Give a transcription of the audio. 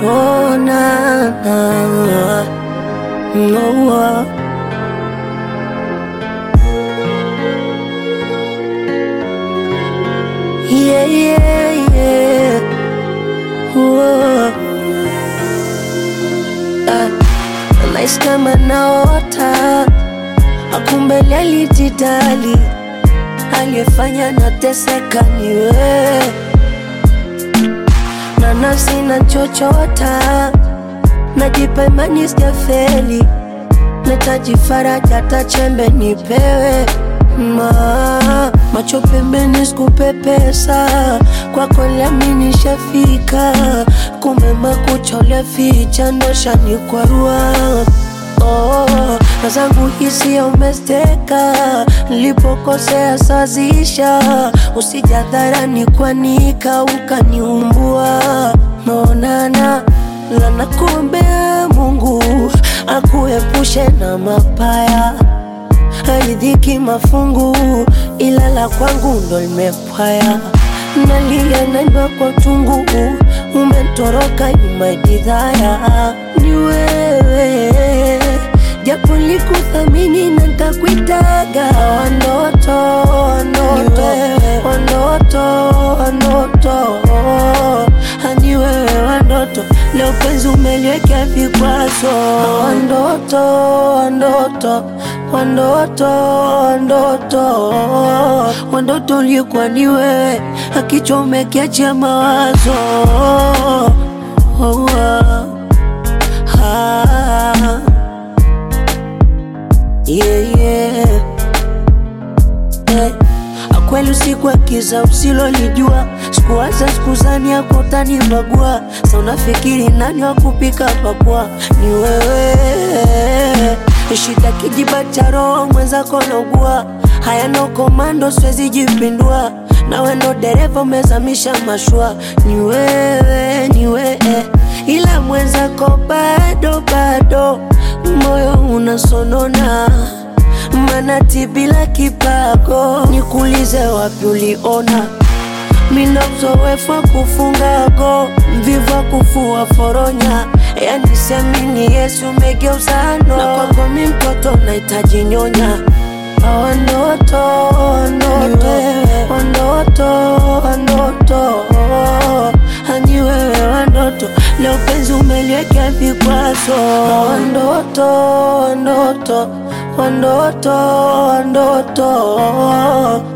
Oh, na, na, no, uh. Yeah, yeah, yeah. Whoa. Ah, nahisi kama naota, akumbe alijidali, aliyefanya nateseka ni wewe, na nafsi nachochota, najipa imani sijafeli, nahitaji faraja, hata chembe nipewe ma macho pembeni, sikupepesa kwako, lami nishafika, kumbe makucha ulificha ndo shanikwarua. Oh, na zangu hisia umesteka, nilipokosea sazisha, usijadharani kwanika ukaniumbua. Naonana la nakuombea Mungu akuepushe na mapaya haidhiki mafungu, ila la kwangu ndo limepwaya. Nalia naimba kwa tungu, umetoroka imaidhaya. Ni wewe japo likuthamini na ntakuitaga wandoto, wandoto, wandoto, wandoto hani wewe wandoto, leo penzi umeliwekea vikwazo wandoto, wandoto, wandoto, wandoto, wandoto ulikuwa ni wewe, akichwa umekiachia mawazo oh, ah, ah, yeah, yeah. Eh, Kweli usiku wa kiza usilolijua, sikuwaza sikuzani yako utanibagua. Sa unafikiri nani wa kupika pakua? Ni wewe. Shida kijiba cha roho mwenzako naugua, haya no komando, siwezi jipindua. Nawe ndo dereva umezamisha mashua, ni wewe, ni wewe, ila mwenzako bado bado, moyo unasonona manati bila kipago, nikuulize wapi uliona mina uzoefu wa kufunga go, mvivu wa kufua foronya, yani siamini Yesu umegeuza no, na kwako mi mtoto nahitaji nyonya Wandoto, wandoto, wandoto, wandoto, hani wewe wandoto, leo penzi umeliwekea vikwazo. Wandoto, wandoto, wandoto, wandoto